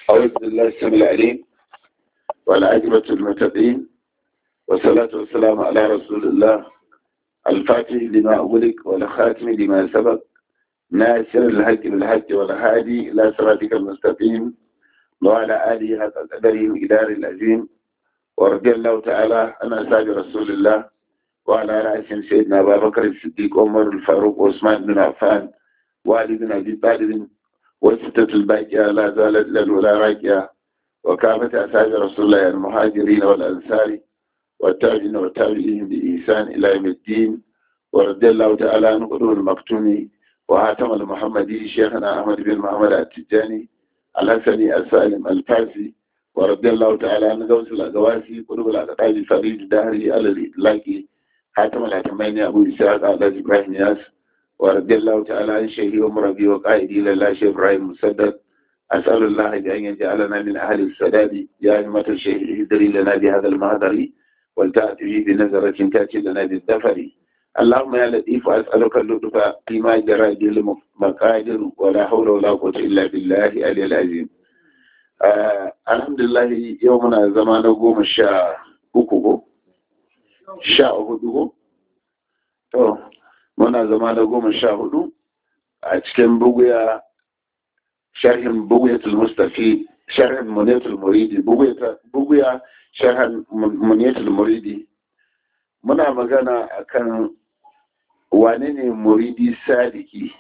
أعوذ بالله السميع العليم والعاقبة المتقين والصلاة والسلام على رسول الله الفاتح لما أغلق والخاتم لما سبق ناصر الحق بالحق والهادي إلى صراطك المستقيم وعلى آله حق قدره إدار العظيم ورضي الله تعالى عن أصحاب رسول الله وعلى رأسهم سيدنا أبا بكر الصديق عمر الفاروق وعثمان بن عفان وعلي بن أبي طالب والستة الباقية لا زالت للولا راكية وكافة أصحاب رسول الله المهاجرين والأنصار والتابعين والتابعين بإحسان إلى يوم الدين ورضي الله تعالى عن قدوم المكتوم وهاتم المحمدي شيخنا أحمد بن محمد التجاني الحسني السالم الفارسي ورضي الله تعالى عن غوث الأقواسي قلوب الأقطاب فريد دهري على الإطلاق حاتم الحتمين أبو إسحاق على إبراهيم ياس ورضي الله تعالى عن شيخي ومربي وقائدي لله شيخ إبراهيم مسدد أسأل الله بأن يجعلنا من أهل السداد يا أمة الشيخ اهدري لنا بهذا المهدر ولتأتي بنظرة تأتي لنا بالدفر اللهم يا لطيف أسألك اللطف فيما جرى به المقادر ولا حول ولا قوة إلا بالله العلي العظيم آه الحمد لله يومنا زمان قوم الشاء uku sha hudu to muna zama da goma sha hudu a cikin buguya sharhin buguyatul mustafi sharhin muniyatul muridi buguya sharhin muniyatul muridi muna magana akan wane ne muridi sadiki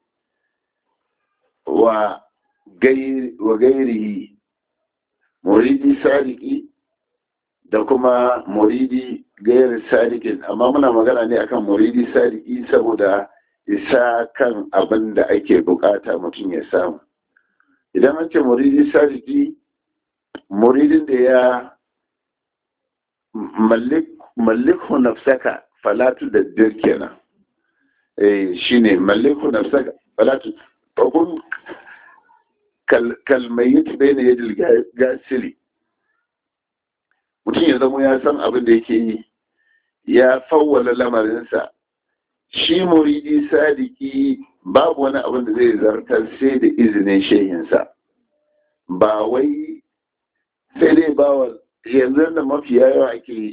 wa gairihi muridi sadiki da kuma muridi gairar sadikin amma muna magana ne akan muridi sadiki saboda isa kan abin da ake bukata mutum ya samu idan an ce muridi sadiki muridin da ya malliku nafsaka falatu da dir kenan eh shine malliku nafsaka falatu kun kalmayyit bayna yadil gasili mutum ya zama ya san abin da yake yi ya fawwala lamarinsa shi muridi sadiki babu wani abin da zai zartar sai da izinin shehinsa ba wai sai dai bawa yanzu da mafi yawa ake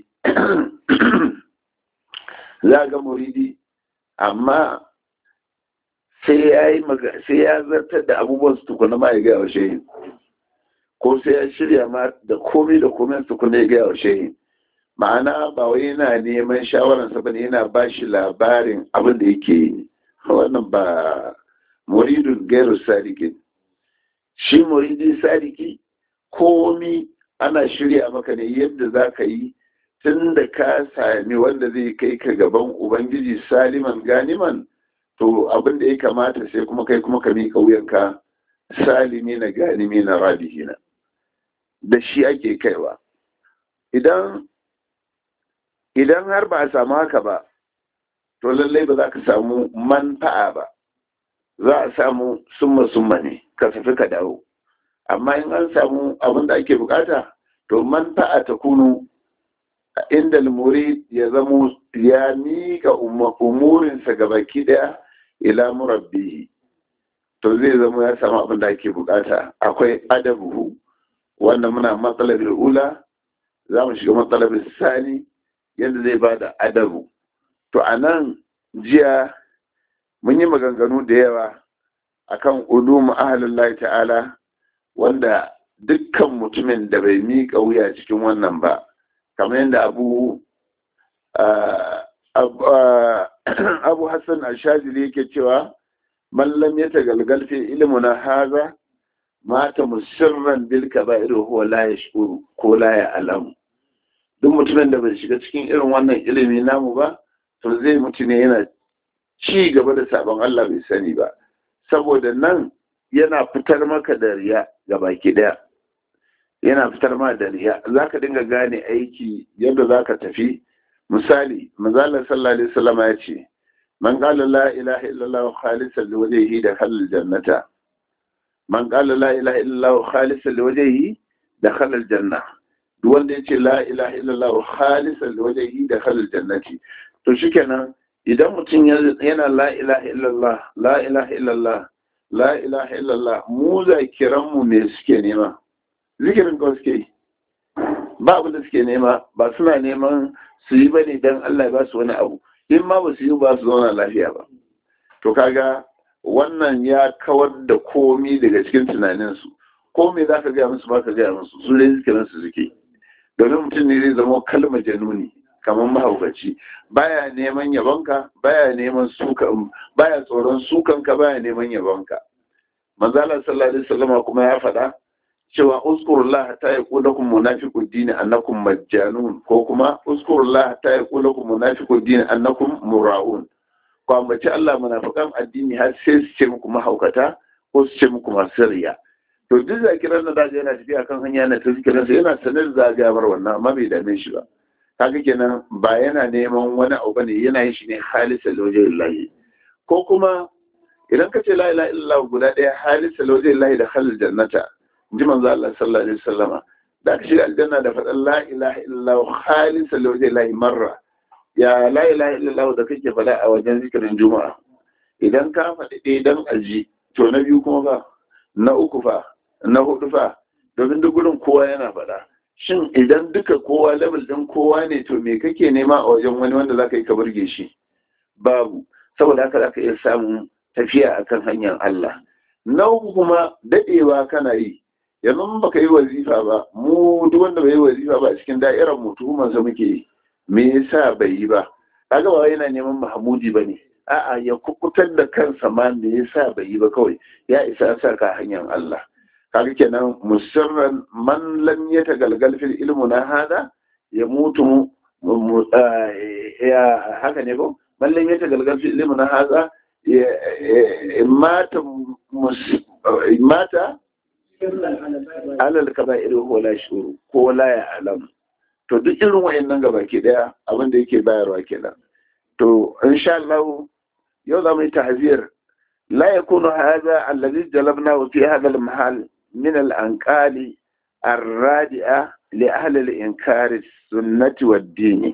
za ga muridi amma sai ya zartar da abubuwan su tukuna ma ya gaya wa shehin ko sai ya shirya ma da komai da komai su kuma ya gaya wa shehin ma'ana ba wai yana neman shawararsa ba ne yana ba shi labarin abin da yake yi wannan ba muridun gairu sadikin shi muridin sadiki komi ana shirya maka ne yadda za ka yi tun da ka sami wanda zai kai ka gaban ubangiji saliman ganiman to abin da ya kamata sai kuma kai kuma ka miƙa wuyanka salimi na ganimi na rabihina da shi ake kaiwa idan idan har ba a samu haka ba to lallai ba za ka samu manfa'a ba za a samu summa summa ne ka tafi ka dawo amma in an samu abin da ake bukata to manfa'a ta kunu inda muri ya zamo ya miƙa umurinsa ga baki ɗaya ila murabbihi to zai zama ya samu abin da ake bukata akwai adabuhu wanda muna matsalar ula za mu shiga matsalar sani yadda zai ba da adabu to a nan jiya mun yi maganganu da yawa akan ulumu ahalullahi ta'ala wanda dukkan mutumin da bai miƙa wuya cikin wannan ba kamar yadda abu abu hassan ashazili yake cewa mallam ya tagalgal fi ilmuna haza mata musirran bil kaba'ir huwa la yashkuru ko la ya'lamu duk mutumin da bai shiga cikin irin wannan ilimi namu ba to zai mutu ne yana ci gaba da sabon Allah bai sani ba saboda nan yana fitar maka da riya ga baki daya yana fitar ma da riya zaka dinga gane aiki yadda zaka tafi misali manzalar sallallahu alaihi wasallam ya ce man qala la ilaha illallah khalisan liwajhihi dakhala aljannata man qala la ilaha illallah khalisan liwajhihi dakhala aljanna duk wanda yace la ilaha illallah khalisan liwajhihi dakhala aljannati to shikenan idan mutum yana la ilaha illallah la ilaha illallah la ilaha illallah mu zakiran mu me suke nema zikirin kawai suke yi ba abin da suke nema ba suna neman su yi ba ne don Allah ya ba su wani abu in ma ba su yi ba su zauna lafiya ba to kaga wannan ya kawar da komi daga cikin tunaninsu ko me za ka gaya musu ba ka gaya musu su dai zikirin su suke domin mutum ne zai zama kalmar januni kamar mahaukaci baya neman yabonka baya neman sukan baya tsoron sukanka baya neman yabonka manzala sallallahu alaihi wasallam kuma ya faɗa cewa uskurullah ta yaqulu lakum munafiqud din annakum majjanun ko kuma uskurullah ta yaqulu lakum munafiqud din annakum mura'un ko ambaci Allah munafiqan addini har sai su ce muku mahaukata ko su ce muku masu riya to duk zakiran da daga yana tafiya kan hanya na ta zikirin sa yana sanar da zagayawar wannan amma bai dame shi ba kaga kenan ba yana neman wani abu bane yana yin shi ne halisa lawajhillahi ko kuma idan ka ce la ilaha illallah guda ɗaya halisa lawajhillahi da halal jannata ji manzo Allah sallallahu alaihi wasallama da aka shiga aljanna da faɗan la ilaha illallah halisa lawajhillahi marra ya la ilaha illallah da kake faɗa a wajen zikirin juma'a idan ka faɗi ɗaya dan aji to na biyu kuma ba na uku fa na hudu fa domin duk gurin kowa yana faɗa shin idan duka kowa level ɗin kowa ne to me kake nema a wajen wani wanda zaka yi ka burge shi babu saboda haka zaka iya samun tafiya akan hanyar Allah na uku kuma dadewa kana yi yanzu baka yi wazifa ba mu duk wanda bai yi wazifa ba a cikin da'irar mu tuhumar sa muke yi me yasa bai yi ba kaga ba yana neman mahmudi bane a'a ya kukutar da kansa ma me yasa bai yi ba kawai ya isa sa ka hanyar Allah kaga kenan musirran man lam yatagalgal fil ilmu na hada ya mutu ya haka ne ko man lam yatagalgal fil ilmu na hada mata mata alal kaba'ir ko la shuru ko la ya alam to duk irin wayannan gaba ke daya abin da yake bayarwa kenan to insha Allah yau za mu yi tahzir la yakunu hadha alladhi jalabna fi hadha al-mahal من الأنقال الرادئة لأهل الإنكار السنة والدين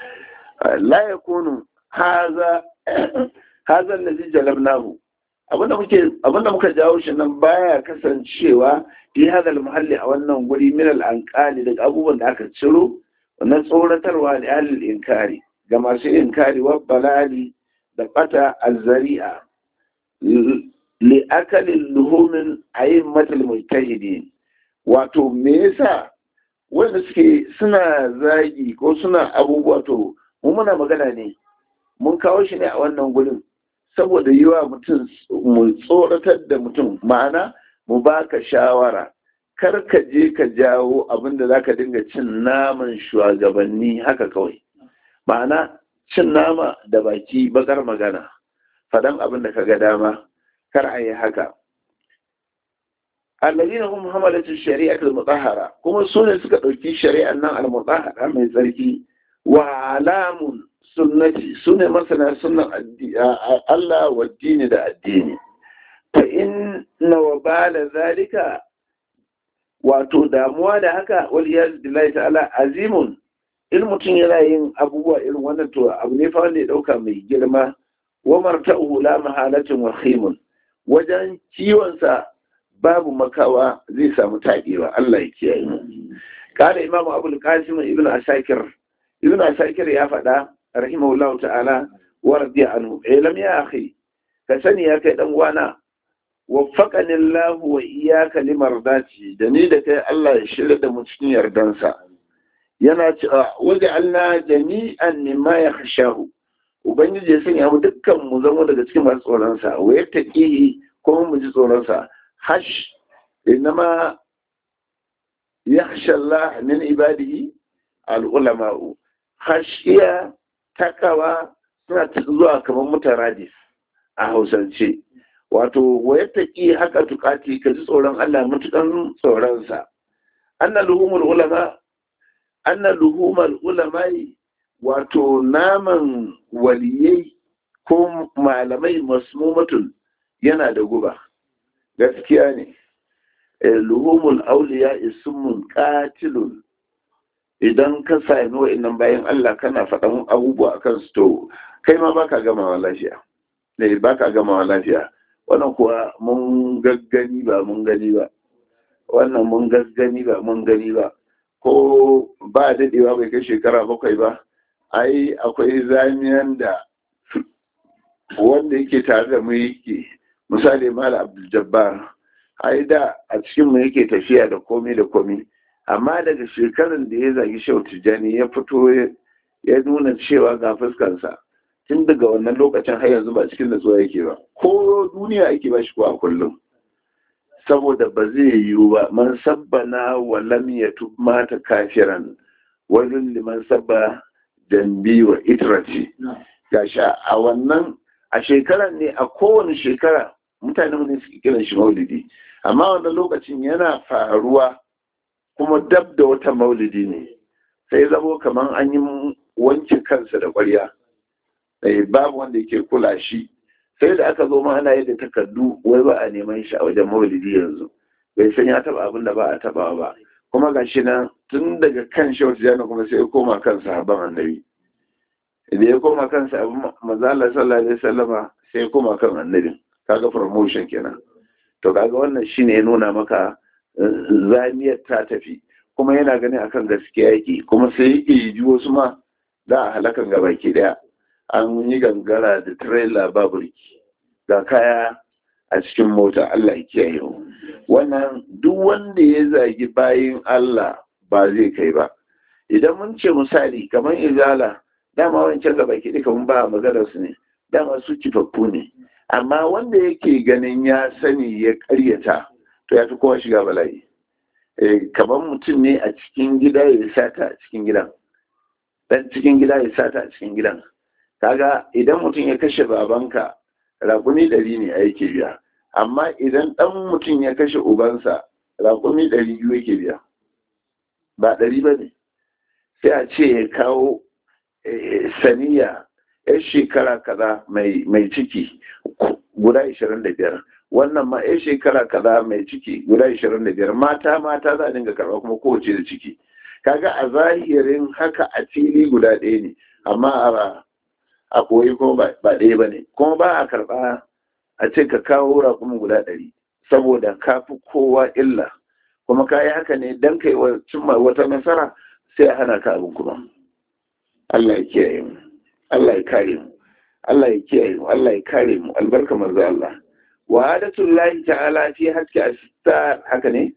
لا يكون هذا هذا الذي جلبناه abinda muka jawo shi nan baya kasancewa fi hadal muhalli a wannan guri min al'ankali daga abubuwan da aka ciro na tsoratarwa da ahlul inkari ga masu inkari wa balali da bata azzari'a li'akalin luhumin a'immatul mujtahidin wato me yasa wanda suke suna zagi ko suna abubuwa to mu muna magana ne mun kawo shi ne a wannan gurin saboda yi wa mutum mu tsoratar da mutum ma'ana mu baka shawara kar ka je ka jawo abin da zaka dinga cin naman shugabanni haka kawai ma'ana cin nama da baki bakar magana faɗan abin da ka ga dama kar a yi haka allazina hum hamalatu shari'ati al-mutahhara kuma su ne suka dauki shari'an nan al-mutahhara mai tsarki wa alamun sunnati su ne masana sunnan Allah wa dini da addini fa inna wa bala zalika wato damuwa da haka wal iyaz billahi ta'ala azimun in mutum yana yin abubuwa irin wannan to abu ne fa wanda ya dauka mai girma wa marta'uhu la mahalatin wa khimun wajen ciwonsa babu makawa zai samu taɗewa Allah ya kiyaye mu kada imam abul qasim ibn asakir ibn asakir ya faɗa rahimahullahu ta'ala wa radiya anhu ilam ya akhi ka sani ya kai dan wana waffaqani Allah wa iyyaka limardati da ni da kai Allah ya shirya da mu cikin yardansa yana cewa waje Allah jami'an mimma yakhshahu ubangiji ya sanya mu dukkan mu zama daga cikin masu tsoronsa wa ya taƙi kuma mu ji tsoronsa hash inama ya Allah min ibadihi al'ulama'u hashiya takawa suna zuwa kamar mutaradis a hausance wato wa ya taƙi haka tukati ka ji tsoron Allah mutukan tsoronsa anna luhumul ulama anna luhumul ulama'i wato naman waliyai ko malamai masmumatun yana da guba gaskiya ne luhumul auliya ismun qatilun idan ka sami wa'annan bayan Allah kana faɗan abubuwa akan su to kai ma baka gamawa lafiya ne baka gamawa lafiya wannan kuwa mun gaggani ba mun gani ba wannan mun gasgani ba mun gani ba ko ba daɗewa bai kai shekara bakwai ba ai akwai zamiyan da wanda yake tare da mu yake misali mala abdul jabbar ai da a cikin mu yake tafiya da komai da komai amma daga shekarun da ya zagi shau tijjani ya fito ya nuna cewa ga fuskansa tun daga wannan lokacin har yanzu ba cikin natsuwa yake ba ko duniya ake ba shi ko a kullum saboda ba zai yiwu ba man sabbana wa lam yatub mata kafiran wajen liman sabba dambi wa itrati gashi a wannan a shekaran ne a kowane shekara mutane ne suke kiran shi maulidi amma wannan lokacin yana faruwa kuma dab da wata maulidi ne sai zamo kamar an yi wanke kansa da ƙwarya babu wanda yake kula shi sai da aka zo ma ana yadda takardu wai ba a neman shi a wajen maulidi yanzu bai san ya taba abin da ba a taba ba kuma ga shi nan tun daga kan shi wata jana kuma sai ya koma kan sahabban annabi idan ya koma kan sahabban mazala sallallahu alaihi wasallama sai ya koma kan annabin kaga promotion kenan to kaga wannan shine ya nuna maka zamiyar ta tafi kuma yana ganin akan gaskiya yake kuma sai yake ji wasu ma da a halakan gabaki daya an yi gangara da trailer baburki ga kaya a cikin mota Allah ya kiyaye mu wannan duk wanda ya zagi bayin Allah ba zai kai ba idan mun ce misali kamar izala dama wancan gaba ki duka mun ba maganar su ne dama su kifaffu ne amma wanda yake ganin ya sani ya karyata to ya fi kowa shiga bala'i kamar mutum ne a cikin gida ya sata a cikin gidan dan cikin gida ya sata a cikin gidan kaga idan mutum ya kashe babanka raƙumi ɗari ne a yake biya amma idan ɗan mutum ya kashe ubansa raƙumi ɗari biyu yake biya ba ɗari ba ne sai a ce ya kawo saniya ya shekara kaza mai ciki guda ishirin da biyar wannan ma ya shekara kaza mai ciki guda ishirin da biyar mata mata za a dinga karɓa kuma kowace da ciki kaga a zahirin haka a fili guda ɗaya ne amma a a koyi kuma ba ɗaya ba ne kuma ba a karɓa a ce ka kawo raƙumin guda ɗari saboda ka fi kowa illa kuma ka yi haka ne don kai cimma wata nasara sai a hana ka abin kuma Allah ya kiyaye mu Allah ya kare mu Allah ya kiyaye mu Allah ya kare mu albarka manzo Allah wa hadatullahi ta'ala fi haske astar haka ne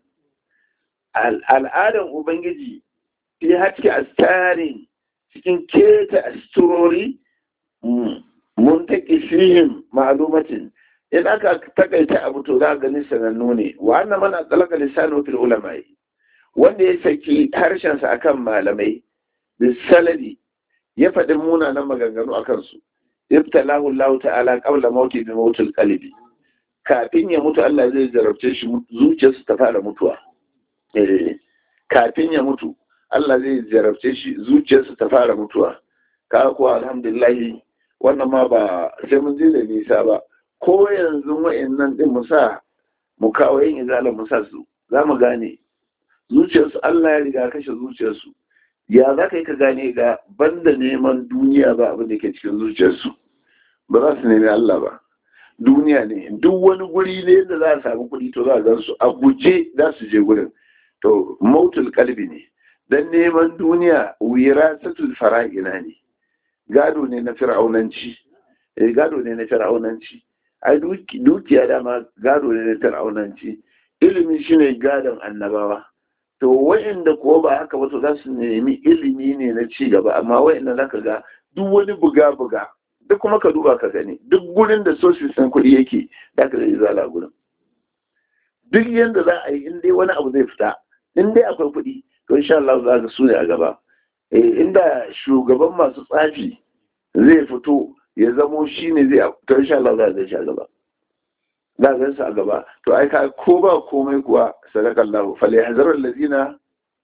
al'adan ubangiji fi haske astarin cikin keta asturori mun take fihim ma'lumatin in aka takaita abu to za gani sanannu ne wa annan mana talaka lisanu fil ulama wanda ya saki harshen sa akan malamai bisaladi ya faɗi munanan maganganu akan su ibtalahu Allah ta'ala qabla mauti bi mautil qalbi kafin ya mutu Allah zai jarabce shi zuciyarsa ta fara mutuwa eh kafin ya mutu Allah zai jarabce shi zuciyarsa ta fara mutuwa ka kuwa alhamdulillah wannan ma ba sai mun je da nisa ba ko yanzu wa'annan din mu sa mu kawo yin izala mu sa su za mu gane zuciyarsu Allah ya riga kashe zuciyarsu ya za ka yi ka gane ga banda neman duniya ba abin da ke cikin zuciyarsu ba za su nemi Allah ba duniya ne duk wani guri ne da za a samu kuɗi to za a gan su a guje za su je gurin to mautul kalbi ne dan neman duniya wirasatul fara'ina ne gado ne na fir'aunanci eh gado ne na fir'aunanci ai dukiya dama gado ne na fir'aunanci ilimi shine gadon annabawa to wa'inda kuwa ba haka ba to za su nemi ilimi ne na ci gaba amma wa'inda zaka ga duk wani buga buga duk kuma ka duba ka gani duk gurin da sosisin kuɗi yake da ka zai zala gurin duk yanda za a yi in dai wani abu zai fita in dai akwai kuɗi to insha Allah za ka su ne a gaba inda shugaban masu tsafi zai fito ya zamo shi ne zai to insha Allah za a shi a gaba za a gansa a gaba to ai ka ko ba komai kuwa sadakallahu fal yahzarul ladina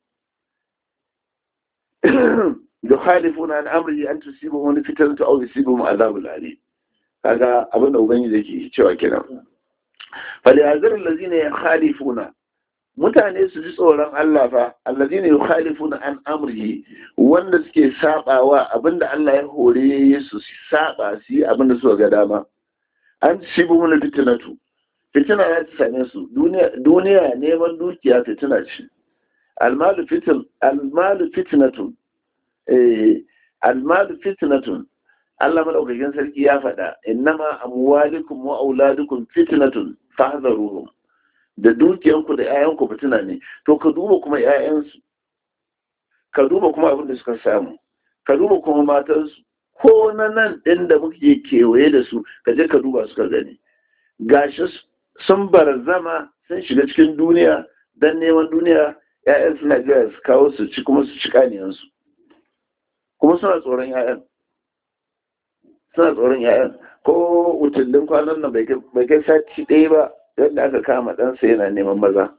yukhalifuna an amri an tusibuhum fitnatu aw yusibuhum adhabul alim kaga abin da ubangiji yake cewa kenan fal yahzarul ladina yukhalifuna mutane su ji tsoron Allah fa allazina yukhalifuna an amrihi wanda suke sabawa abinda Allah ya hore su saba su yi abinda suka ga dama an sibu mun fitnatu fitina ya ci same su duniya neman dukiya fitina ce almalu fitin almalu fitnatun eh almalu fitnatun Allah madaukakin sarki ya faɗa innama amwalikum wa auladukum fitnatun fahdharuhum da dukiyanku da 'ya'yanku fitina ne to ka duba kuma 'ya'yansu ka duba kuma abin da suka samu ka duba kuma matansu ko na nan ɗin da muke kewaye da su ka je ka duba suka gani gashi sun barazama sun shiga cikin duniya don neman duniya 'ya'yan suna jira su kawo su ci kuma su ci kaniyansu kuma suna tsoron 'ya'yan suna tsoron 'ya'yan ko wutullin kwanan nan bai kai sati ɗaya ba yadda aka kama ɗansa yana neman maza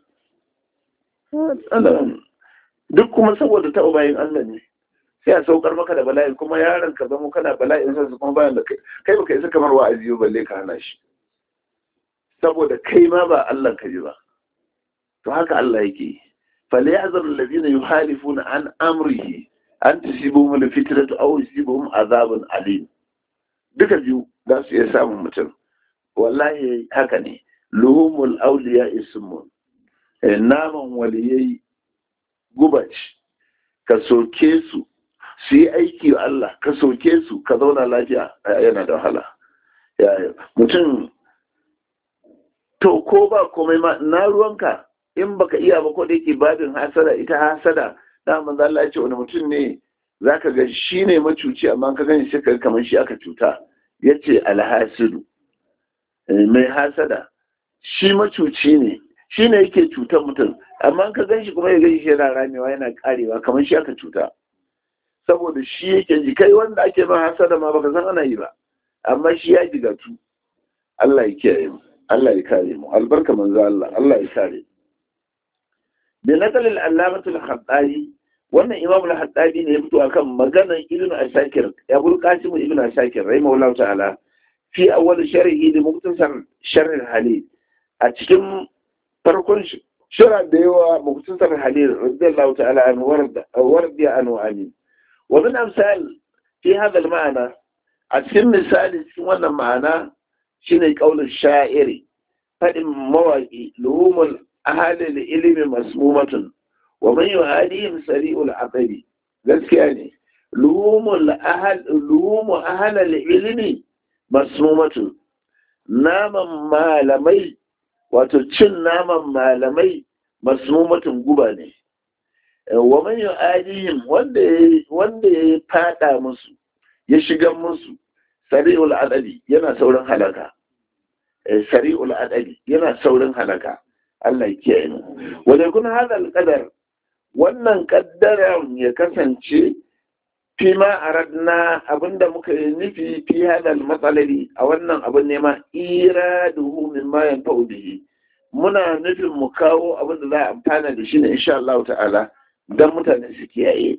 duk kuma saboda taɓa bayan Allah ne sai a saukar maka da bala'i kuma yaron ka zama kana bala'in sa kuma bayan da kai kai baka isa kamar wa'azi ba balle ka hana shi saboda kai ma ba Allah ka ji ba to haka Allah yake fala ya'zar alladhina yuhalifuna an amrihi an tusibuhum alfitnatu aw yusibuhum azabun alim duka biyu za su iya samun mutum wallahi haka ne luhumul awliya ismun naman waliyai gubaci ka soke su su yi aiki wa Allah ka soke su ka zauna lafiya yana da wahala mutum to ko ba komai ma na ruwanka in baka iya ba ko da yake babin hasada ita hasada da manzo Allah ya ce wani mutum ne zaka ga shi ne macuci amma ka gani sai ka kamar shi aka cuta yace alhasidu mai hasada shi macuci ne shi ne yake cutar mutum amma ka gan shi kuma ya gan shi yana ramewa yana karewa kamar shi aka cuta saboda shi yake ji kai wanda ake ma hasada ma baka san ana yi ba amma shi ya jigatu Allah ya kiyaye mu Allah ya kare mu albarka manzo Allah Allah ya kare bi nakal al-allamah al-khattabi wannan imam al-khattabi ne ya fito akan maganar ibnu asakir ya bul qasim ibnu asakir rahimahullahu ta'ala fi awwal sharhi li muktasar sharh al-halil a cikin farkon shira da yawa muktasar halil radiyallahu ta'ala an warda an amin wa min amsal fi hada al-ma'ana a cikin misali cikin wannan ma'ana shine kaulin sha'iri fadin mawaki luhumul ahli ilmi masmumatun wa man yuhadihim sari'ul aqli gaskiya ne luhumul ahl luhumu ahli ilmi masmumatun naman malamai wato cin naman malamai masmumatun guba ne wa man yu'adihim wanda wanda ya fada musu ya shiga musu sari'ul adadi yana saurin halaka sari'ul adadi yana saurin halaka Allah ya kiyaye mu wanda kun hada alqadar wannan kaddaran ya kasance fi ma aradna abinda muka yi nufi fi hadal matsalari a wannan abin nema iraduhu min ma yanfa'u bihi muna nufin mu kawo abin da za a amfana da shi ne insha Allah ta'ala dan mutane su kiyaye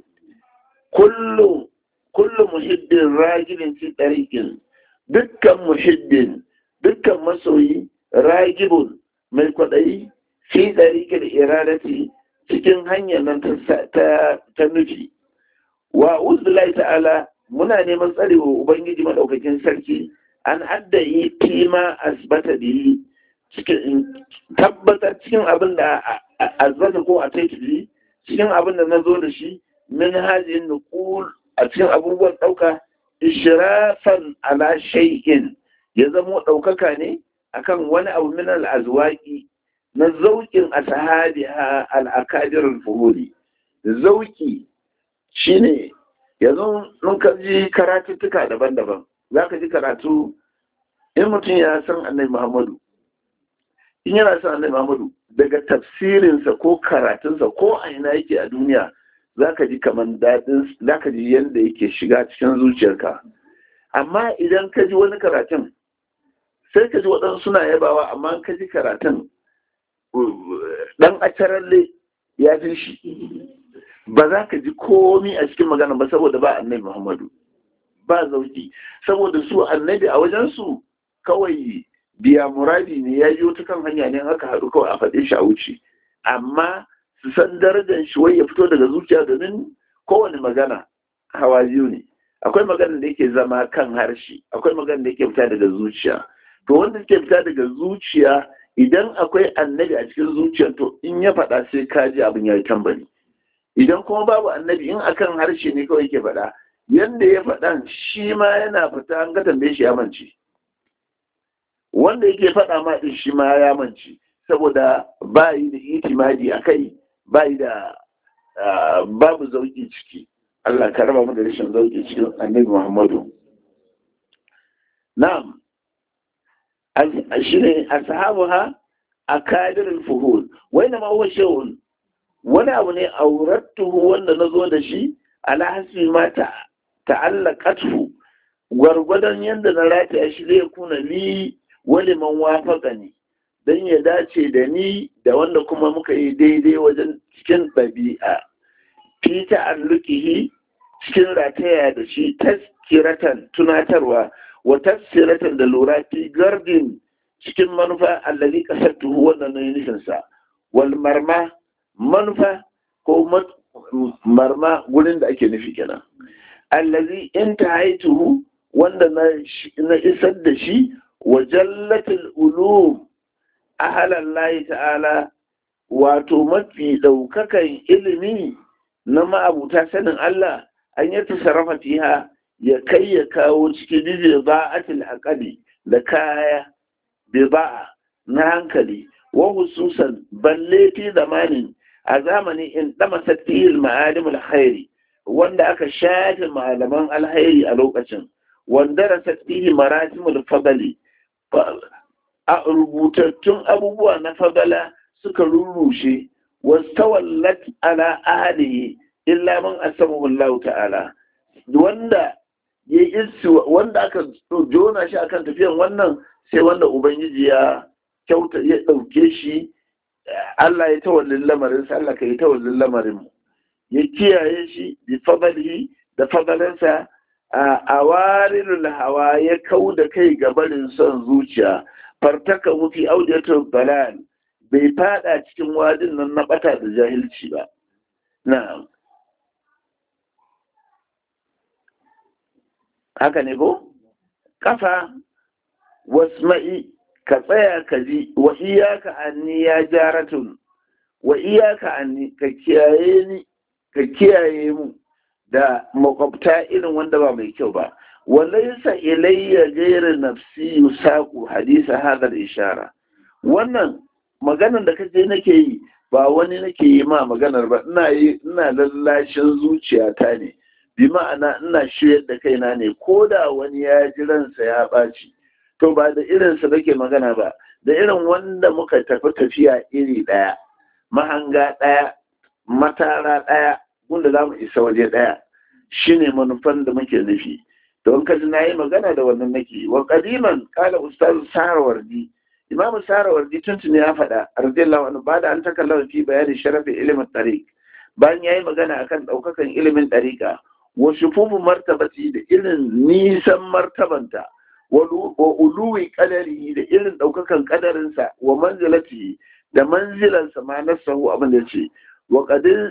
kullu kullu muhiddin ragibin fi tariqin dukkan muhiddin dukkan masoyi ragibun mai kwadayi fi tariqil iradati cikin hanyar nan ta ta nufi wa uzbillahi ta'ala muna neman tsarewa ubangiji madaukakin sarki an addayi fima asbata bihi cikin tabbatar cikin abin da azbata ko a taiki cikin abin da na zo da shi min hajin nuqul a cikin abubuwan ɗauka ishrafan ala shay'in ya zamo ɗaukaka ne akan wani abu min al-azwaqi na zauƙin ashabiha al-akadir al-fuhuli zauƙi shine yanzu mun ka ji karatuttuka daban-daban za ka ji karatu in mutum ya san annai muhammadu in yana san annai muhammadu daga tafsirinsa ko karatunsa ko a ina yake a duniya za ka ji kamar daɗin za ka ji yadda yake shiga cikin zuciyarka amma idan ka ji wani karatun sai ka ji waɗansu suna yabawa amma ka ji karatun ɗan acaralle ya fi shi ba za ka ji komi a cikin magana ba saboda ba annabi Muhammadu ba zauki saboda su annabi a wajensu kawai biya muradi ne ya yi wata kan hanya ne haka haɗu kawai a faɗe shi a wuce amma su san darajar shi wai ya fito daga zuciya domin kowane magana hawa biyu ne akwai magana da yake zama kan harshe akwai magana da yake fita daga zuciya to wanda yake fita daga zuciya idan akwai annabi a cikin zuciyar to in ya faɗa sai ka ji abin ya yi tambari idan kuma babu annabi in akan harshe ne kawai ke faɗa yanda ya faɗan shi ma yana fita an ga tambaye shi ya mance wanda yake faɗa ma ɗin shi ma ya mance saboda ba yi da itimadi a kai ba yi da babu zauki ciki Allah ka raba mu da rashin zauki cikin annabi Muhammadu na'am shi ne ashabuha akadirul fuhul wai na ma huwa shay'un wani abu ne aurattuhu wanda na zo da shi ala hasbi ma ta'allaqathu gwargwadon yadda na rataya shi zai kuna li wani man wafaka ne don ya dace da ni da wanda kuma muka yi daidai wajen cikin ɗabi'a fi ta'allukihi cikin rataya da shi taskiratan tunatarwa wa tafsiratan da lura fi gardin cikin manufa allazi kasattuhu wannan na nufinsa wal marma manufa ko marma gurin da ake nufi kenan allazi in haituhu wanda na isar da shi wa jallatul ulum ahalan layi ta'ala wato mafi ɗaukakan ilimi na ma'abuta sanin Allah an yi tasarrafa fiha ya kai ya kawo ciki bibi ba'atil aqali da kaya biba'a na hankali wa hususan balle fi zamanin a zamani in dama satihil ma'alim alkhairi wanda aka shafe malaman alkhairi a lokacin wanda rasat fihi maratimul fadali a rubutattun abubuwa na fadala suka rurrushe wastawallat ala ahlihi illa man asamahu Allah ta'ala wanda ya isi wanda aka jona shi akan tafiyan wannan sai wanda ubangiji ya kyauta ya dauke shi Allah ya tawallin lamarin sa Allah ka yi tawallin lamarin mu ya kiyaye shi bi fadalihi da fadalansa a warilul hawa ya kau da kai ga barin son zuciya fartaka mufi audiyatul balal bai fada cikin wadin nan na bata da jahilci ba na'am haka ne ko kafa wasma'i ka tsaya ka ji wa iyaka anni ya jaratun wa iyaka anni ka kiyaye ni ka kiyaye mu da makwabta irin wanda ba mai kyau ba walaisa ilayya gaira nafsi yusaku hadisa hadar ishara wannan maganar da kaje nake yi ba wani nake yi ma maganar ba ina yi ina lallashin zuciyata ne bi ma'ana ina shiryar da kaina ne ko da wani ya ji ransa ya ɓaci to ba da irinsa nake magana ba da irin wanda muka tafi tafiya iri ɗaya mahanga ɗaya matara ɗaya wanda za mu isa waje ɗaya shine manufan da muke nufi don kaji na yi magana da wannan nake wa kadiman kala ustaz sarawardi imamu sarawardi tuntuni ya faɗa radiyallahu anhu ba da an takallama fi bayani sharafin ilimin tariq bayan ya yi magana akan ɗaukakan ilimin ɗariƙa wa shufufu martabati da irin nisan martabanta wa uluwi kadari da irin ɗaukakan kadarinsa wa manzilati da manzilansa ma nasahu abin da ce wa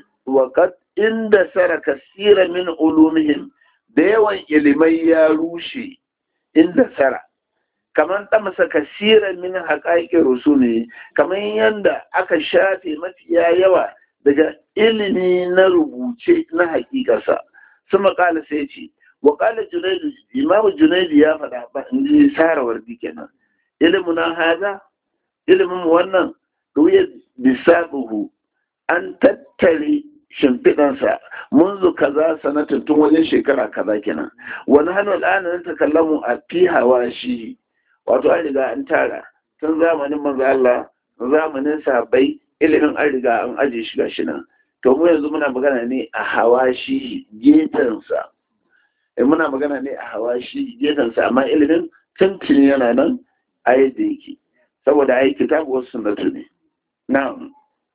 qad inda sara kasira min ulumihim da yawan ilimai ya rushe inda sara kamar tamsa kasira min haƙaƙin rusuli kamar yadda aka shafe mafiya yawa daga ilimi na rubuce na haƙiƙarsa sama ƙala sai ce wa ƙala junaidu imamu junaidu ya faɗa ba in ji sarawar kenan ilimin na haza ilimin wannan ruya bisaɓuhu an tattare shimfiɗansa munzu kaza sanatin tun wajen shekara kaza kenan wani hannu al'ana na takallamu a fi hawa shi wato an riga an tara tun zamanin manzo Allah zamanin sahabbai ilimin an riga an aje shi gashi nan to mu yanzu muna magana ne a hawa shi gefensa eh muna magana ne a hawa shi gefensa amma ilimin tuntuni yana nan a yadda yake saboda ai kitabu wasu sunnatu ne na'am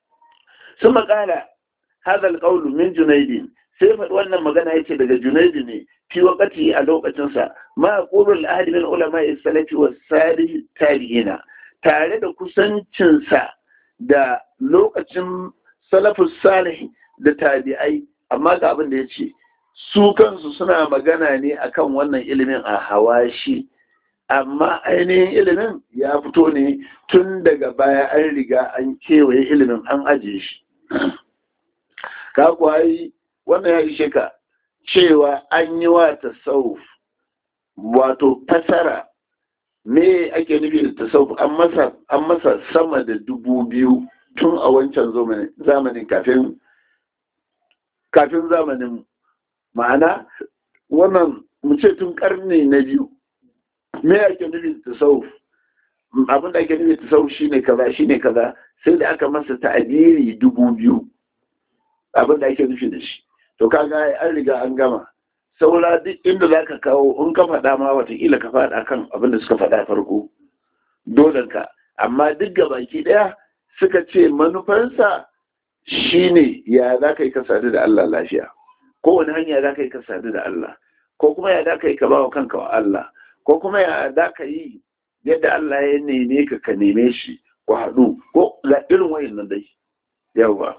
sun makala هذا القول من جنيد sai faɗi wannan magana yake daga junaidu ne fi wakati a lokacinsa ma qulul ahli min ulama salafi wa salih tabi'ina tare da kusancinsa da lokacin salafus salih da tabi'ai amma ga abin da yace su kansu suna magana ne akan wannan ilimin a hawashi amma ainihin ilimin ya fito ne tun daga baya an riga an kewaye ilimin an ajiye shi ka kwayi wannan ya ishe ka cewa an yi wa tasawuf wato fasara me ake nufi da tasawuf an masa an masa sama da dubu biyu tun a wancan zamanin kafin kafin zamanin ma'ana wannan mu ce tun karni na biyu me ake nufi da tasawuf abin da ake nufi da tasawuf shine kaza shine kaza sai da aka masa ta'adiri dubu biyu abin da ake nufi da shi to kaga an riga an gama saura duk inda za ka kawo in ka faɗa ma watakila ka faɗa kan abin da suka faɗa farko dolenka amma duk baki ɗaya suka ce manufarsa shine ya za ka yi ka sadu da Allah lafiya kowane hanya za ka yi ka sadu da Allah ko kuma ya za ka yi ka ba wa kanka wa Allah ko kuma ya za ka yi yadda Allah ya neme ka ka neme shi ko haɗu ko ga irin wayan nan dai yawa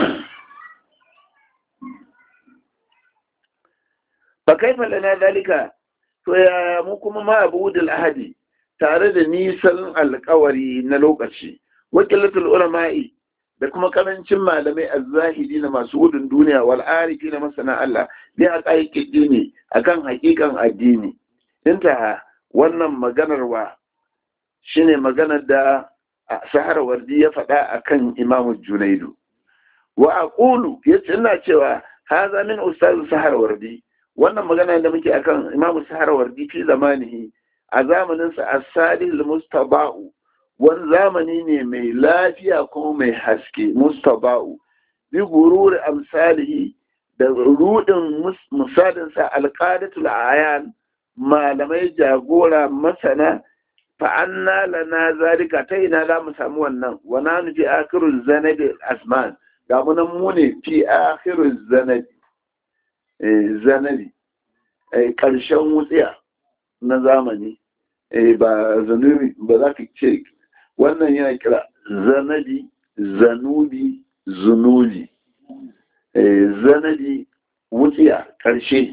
fa kaifa lana dalika to ya mu kuma ma abudul ahadi tare da nisan alkawari na lokaci wakilatul ulama'i da kuma karancin malamai azzahidi na masu gudun duniya wal arifi na masana Allah bi a ƙa'iƙi dini akan haƙiƙan addini inta wannan maganar wa shine maganar da sahara wardi ya faɗa akan imamu junaidu wa aqulu yace ina cewa haza min ustaz sahara wardi wannan magana da muke akan imamu sahara wardi fi zamanihi a zamaninsa as-salih al-mustaba'u wani zamani ne mai lafiya kuma mai haske mustaba'u bi gururi amsalihi da rudin misalinsa alqadatul ayan malamai jagora masana fa'anna lana zalika ta ina za mu samu wannan wana nufi akirul zanabi asman ga mu nan mu ne fi akirul zanabi zanabi ƙarshen wutsiya na zamani ba zanubi ba za ka ce wannan yana kira zanabi zanubi zunubi zanabi wutsiya ƙarshe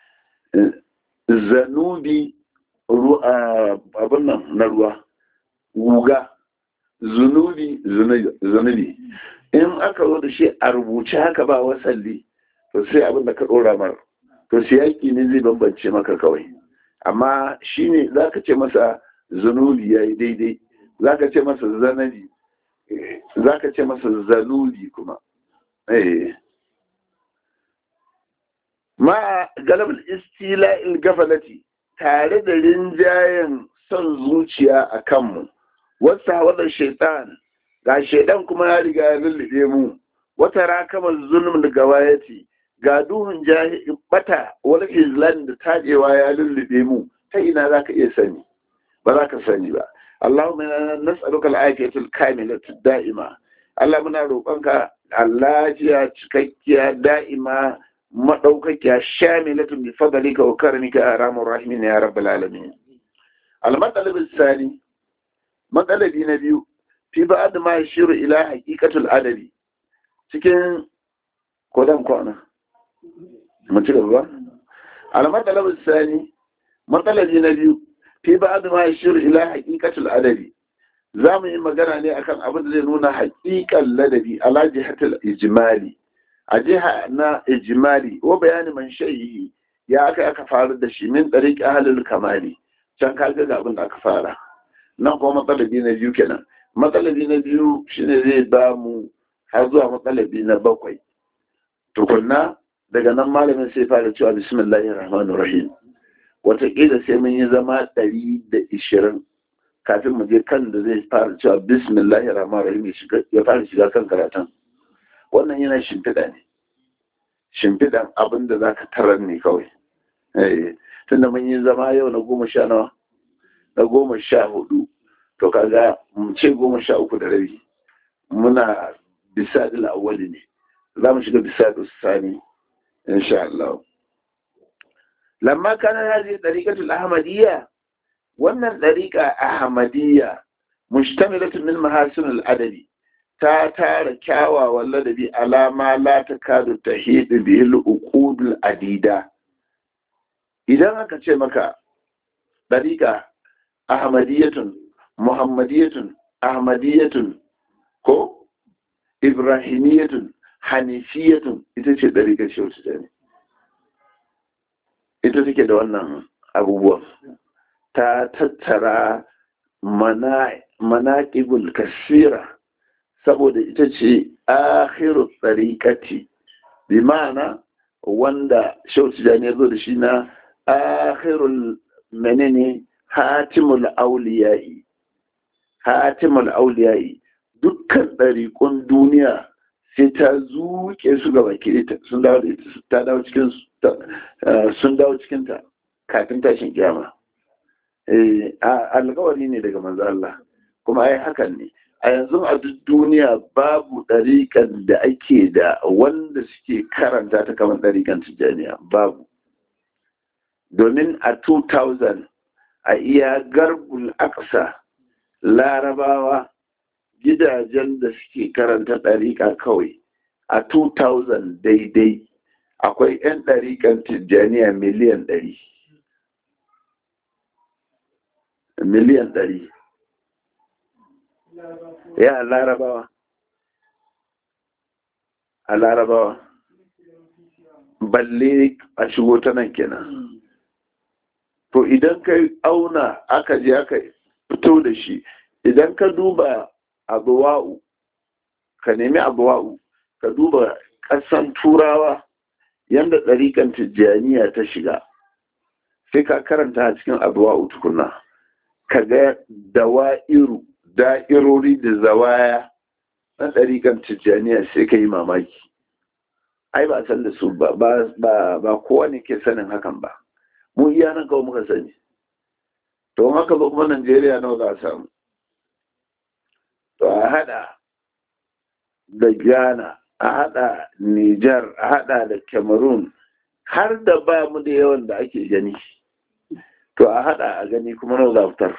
zanubi abin nan na ruwa guga zunubi zunubi in aka zo da shi a rubuce haka ba wasalli to sai abin da ka ɗora mara to siyaki ne zai bambance maka kawai amma shi ne za ka ce masa zanubi ya yi daidai za ka ce masa zanabi za ka ce masa zanubi kuma ma galabar istila'il gafalati tare da rinjayen son zuciya a kanmu wasu hawadar shaitan ga shaidan kuma ya riga ya lullube mu wata rakamar zulm da gawayati ga duhun bata wani islam da tajewa ya lullube mu ta ina za ka iya sani ba za ka sani ba Allahumma inna nas'aluka al-afiyatul kamilatu da'ima Allah muna roƙonka lafiya cikakkiya da'ima madaukakiya shamilatun bi fadlika wa karamika arhamur rahimin ya rabbal alamin al-matalab al-thani matsalabi na biyu fi ba'd ma yashiru ila haqiqatul adabi cikin kodan kwana mu ci gaba al-matalab al-thani matsalabi na biyu fi ba'd ma yashiru ila haqiqatul adabi za mu yi magana ne akan abin da zai nuna haƙiƙan ladabi ala jihatul ijmali a jiha na ijimali wa bayani man shayi ya aka aka fara da shi min ɗariƙ ahalul kamali can ka ga abin da aka fara nan kuma matsalabi na biyu kenan matsalabi na biyu shine zai ba mu har zuwa matsalabi na bakwai tukunna daga nan malamin sai fara cewa bismillahir rahmanir rahim wataƙila sai mun yi zama ɗari da ishirin kafin mu je kan da zai fara cewa bismillahir rahmanir rahim ya fara shiga kan karatun wannan yana shimfiɗa ne shimfiɗan abin da za ka tarar ne kawai tunda mun yi zama yau na goma sha nawa na goma sha hudu to kaga mu ce goma sha uku da rabi muna bisa da awwali ne za mu shiga bisa da sani insha Allah lamma kana hadhihi dariqatul ahmadiyya wannan dariqa ahmadiyya mushtamilatun min mahasinil adabi ta tara kyawawan ladabi alama la ta kadu ta hidu bihil uqudul adida idan aka ce maka dariƙa ahmadiyatun muhammadiyatun ahmadiyatun ko ibrahimiyatun hanifiyatun ita ce ɗariƙar shehu tijjani ita take da wannan abubuwan ta tattara manaƙibul kasira saboda ita ce akhiru tsariƙati bi ma'ana wanda shehu tijjani ya zo da shi na akhirul menene hatimul auliyayi hatimul auliyayi dukkan ɗariƙun duniya sai ta zuke su gaba kirita sun dawo ta dawo cikin sun dawo cikin ta kafin tashin kiyama alkawari ne daga manzo Allah kuma ai hakan ne a yanzu a duk duniya babu ɗariƙan da ake da wanda suke karanta ta kamar ɗariƙan tijjaniya babu domin a 2000 a iya garbul aksa larabawa gidajen da suke karanta ɗariƙa kawai a 2000 daidai akwai 'yan ɗariƙan tijjaniya miliyan ɗari miliyan ɗari ya a larabawa a larabawa balle a shigo ta nan kenan to idan ka auna aka je aka fito da shi idan ka duba abuwa'u ka nemi abuwa'u ka duba ƙasan turawa yadda ɗariƙan tijjaniya ta shiga sai ka karanta a cikin abuwa'u tukuna ka ga dawa'iru da'irori da zawaya na ɗariƙan tijjaniya sai ka yi mamaki ai ba san da su ba ba kowa ne ke sanin hakan ba mu iya nan kawai muka sani to haka ba kuma najeriya nawa za a samu to a hada da ghana a hada niger a hada da cameroon har da ba mu da yawan da ake gani to a hada a gani kuma nawa za fitar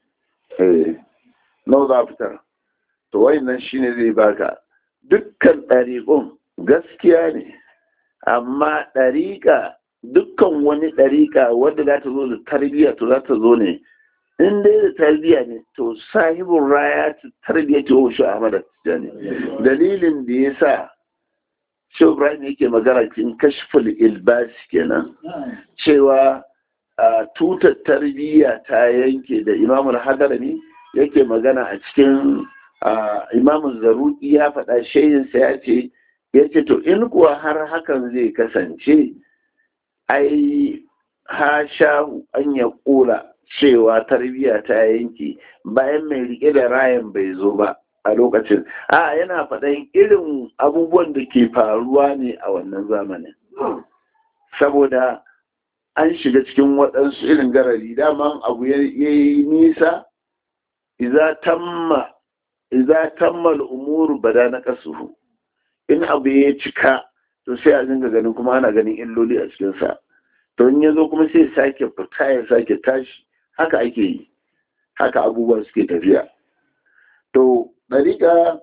nawa za fitar to wayannan shine zai baka dukkan ɗariƙun gaskiya ne amma ɗariƙa dukkan wani ɗariƙa wadda za ta zo da tarbiyya to za ta zo ne in dai da tarbiyya ne to sahibin raya ta tarbiyya ta wa shi Ahmad Tijjani dalilin da ya sa shi Ibrahim yake magana cikin kashful ilbas kenan cewa tutar tarbiyya ta yanke da imamul hadarami yake magana a cikin imamun zaruki ya faɗa shayinsa ya ce ya ce to in kuwa har hakan zai kasance ai ha shahu an ya kula cewa tarbiyya ta yanke bayan mai rike da rayan bai zo ba a lokacin a yana faɗan irin abubuwan da ke faruwa ne a wannan zamanin saboda an shiga cikin waɗansu irin garari daman abu ya yi nisa iza tamma al'umuru bada na kasuhu in abu ya cika to sai a dinga ganin kuma ana ganin illoli a cikinsa to in ya zo kuma sai sake fita ya sake tashi haka ake yi haka abubuwa suke tafiya to ɗariƙa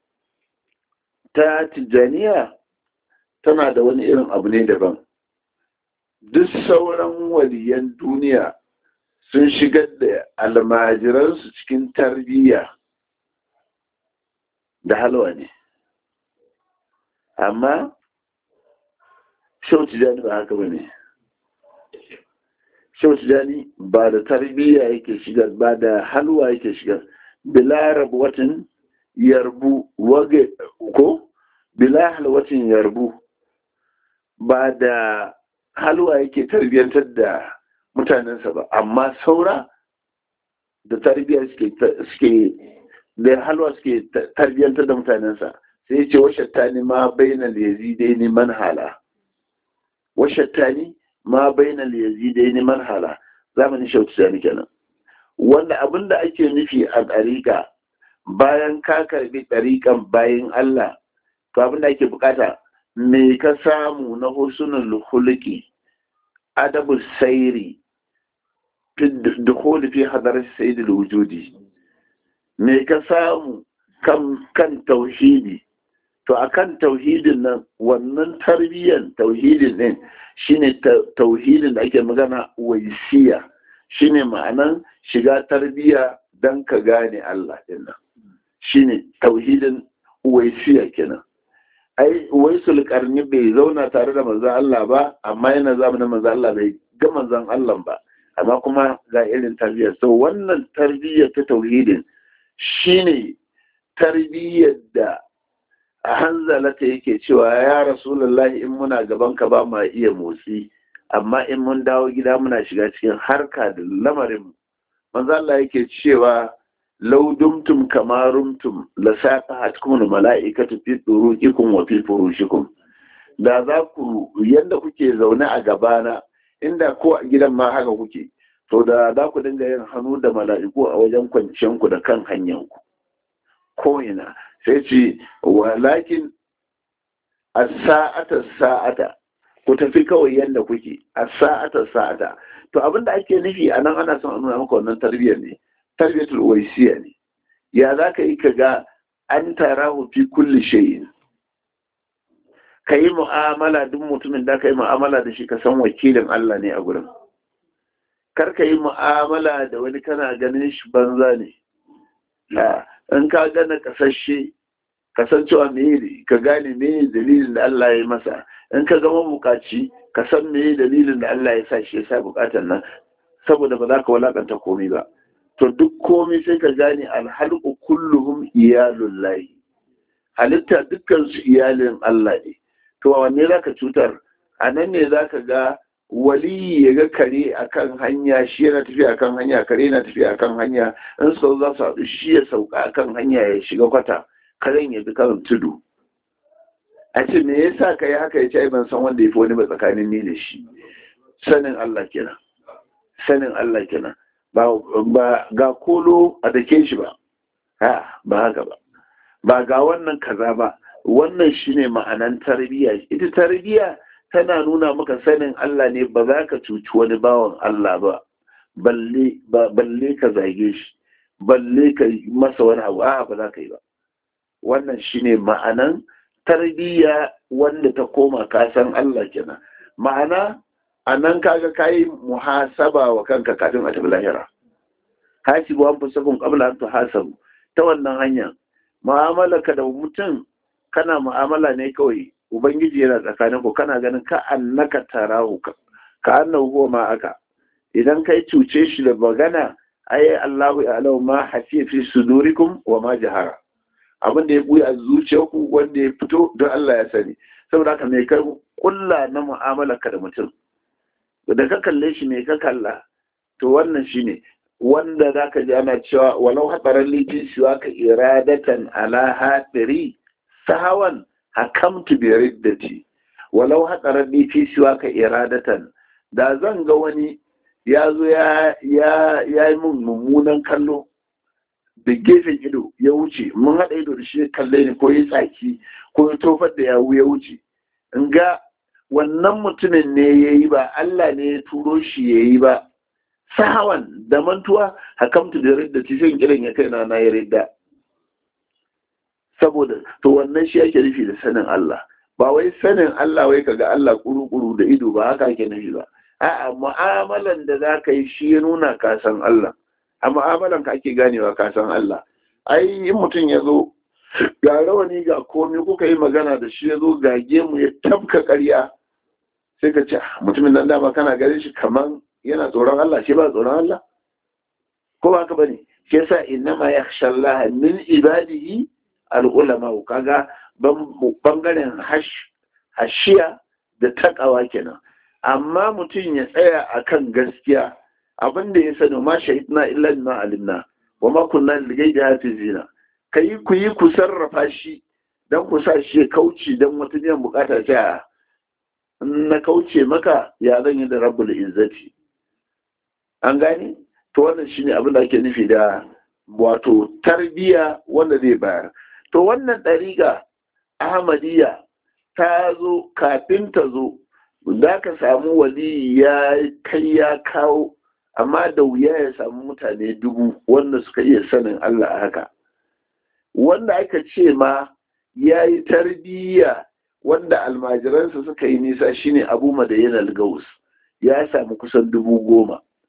ta tijjaniya tana da wani irin abu ne daban duk sauran waliyan duniya sun shigar da almajiransu cikin tarbiyya da halwa ne amma shau tijjani ba haka ba ne shau tijjani ba da tarbiyya yake shigar ba da halwa yake shigar bila rabuwatin yarbu wage ko bila halwatin yarbu ba da halwa yake tarbiyyantar da mutanensa ba amma saura da tarbiyya suke da halwa suke tarbiyyantar da mutanensa sai ce washattani ma bainal yazidaini manhala washattani ma bainal yazidaini manhala zamanin shautu sani kenan wanda abin da ake nufi a ɗariƙa bayan ka karbi ɗariƙan bayan Allah to abin da ake bukata me ka samu na husnul hulki adabu sairi dukhuli fi hadar sayyidul wujudi me ka samu kan kan tauhidi to akan tauhidin nan wannan tarbiyyar tauhidin din shine tauhidin da ake magana waisiya shine ma'anan shiga tarbiyya dan ka gane Allah din nan shine tauhidin uwaisiya kenan ai uwaisul karni bai zauna tare da manzon Allah ba amma yana zamanin manzon Allah bai ga manzon Allah ba amma kuma ga irin tarbiyya so wannan tarbiyya ta tauhidin shine tarbiyyar da a hanzalata yake cewa ya rasulullahi in muna gaban ka ba ma iya motsi amma in mun dawo gida muna shiga cikin harka da lamarin manzo Allah yake cewa law dumtum kama rumtum la saqahatkum malaikatu fi turuqikum wa fi furushikum da za ku yanda kuke zaune a gabana inda ko a gidan ma haka kuke to da za ku dinga yin hannu da mala'iku a wajen kwanciyanku da kan hanyanku ko ina sai ce walakin a sa'ata sa'ata ku tafi kawai yadda kuke a sa'ata sa'ata to abinda ake nufi a nan ana son a nuna maka wannan tarbiyyar ne tarbiyyatul waisiya ne ya za ka yi ka ga an tara fi kulli shayin ka yi mu'amala duk mutumin da ka yi mu'amala da shi ka san wakilin Allah ne a gurin kar ka yi mu'amala da wani kana ganin shi banza ne in ka gana kasashe kasancewa me ka gane me dalilin da Allah ya yi masa in ka gama bukaci ka san me dalilin da Allah ya sa shi ya sa bukatan nan saboda ba za ka walakanta komai ba to duk komai sai ka gane alhalqu kulluhum iyalul lahi halitta dukkan su iyalin Allah ne to wanne zaka cutar a nan ne zaka ga wali ya ga kare akan hanya shi yana tafiya akan hanya kare yana tafiya akan hanya in su za su haɗu shi ya sauka akan hanya ya shiga kwata karen ya bi kan tudu a ce me yasa ka yi haka ya ce ban san wanda ya fi wani ba tsakanin ni da shi sanin Allah kenan sanin Allah kenan ba ba ga kolo a dake shi ba ha ba haka ba ba ga wannan kaza ba wannan shine ma'anan tarbiyya ita tarbiyya tana nuna maka sanin Allah ne ba za ka cuci wani bawan Allah ba balle ka zage shi balle ka masa wani abu a ba za ka yi ba wannan shine ma'anan tarbiyya wanda ta koma kasan Allah kenan ma'ana a nan kaga kayi muhasaba wa kanka kafin a tafi lahira hasibu an fusakun qabla an tuhasabu ta wannan hanya mu'amala ka da mutum kana mu'amala ne kawai ubangiji yana tsakanin ku kana ganin ka annaka tarahu ka annahu huwa ma aka idan kai cuce shi da magana ai Allahu ya'lamu ma hafiya fi sudurikum wa ma jahara abin da ya buya a zuciyarku wanda ya fito don Allah ya sani saboda haka mai kai kulla na mu'amala ka da mutum da ka kalle shi ne ka kalla to wannan shine wanda zaka ji ana cewa walau hadaran litin siwa ka iradatan ala hadiri sahawan hakamtu bi riddati walau hadaran litin siwa ka iradatan da zan ga wani ya zo ya yi mun mummunan kallo da gefen ido ya wuce mun haɗa ido da shi ya kalle ni ko ya tsaki ko ya tofar da yawu ya wuce in ga wannan mutumin ne ya yi ba Allah ne ya turo shi ya yi ba sahawan da mantuwa hakamtu da ridda ci sai kiran ya kai na na ya ridda saboda to wannan shi ake nufi da sanin Allah ba wai sanin Allah wai kaga Allah kuru-kuru da ido ba haka ake nufi ba a'a mu'amalan da za ka yi shi ya nuna ka san Allah a mu'amalan ka ake ganewa ka san Allah ai in mutum ya zo ga rawani ga komai kuka yi magana da shi ya zo ga gemu ya tabka ƙarya sai ka ce mutumin nan dama kana ganin shi kaman yana tsoron Allah shi ba tsoron Allah ko ba ka bane shi yasa innama yakhsha Allah min ibadihi al-ulama kaga bangaren hashiya da takawa kenan amma mutum ya tsaya akan gaskiya abin da ya sani ma shahidna illa ma alimna wa ma kunna ligai da hafizina kai ku yi ku sarrafa shi dan ku sa shi ya kauce dan wata biyan bukata ta na kauce maka ya zan yi da rabbul izzati an gane to wannan shine abin da ake nufi da wato tarbiya wanda zai bayar to wannan ɗariga ahmadiyya ta zo kafin ta zo za ka samu wali ya kai ya kawo amma da wuya ya samu mutane dubu wanda suka iya sanin Allah a haka wanda aka ce ma ya yi tarbiyya wanda almajiransa suka yi nisa shine abu madayin al-gaus ya samu kusan dubu goma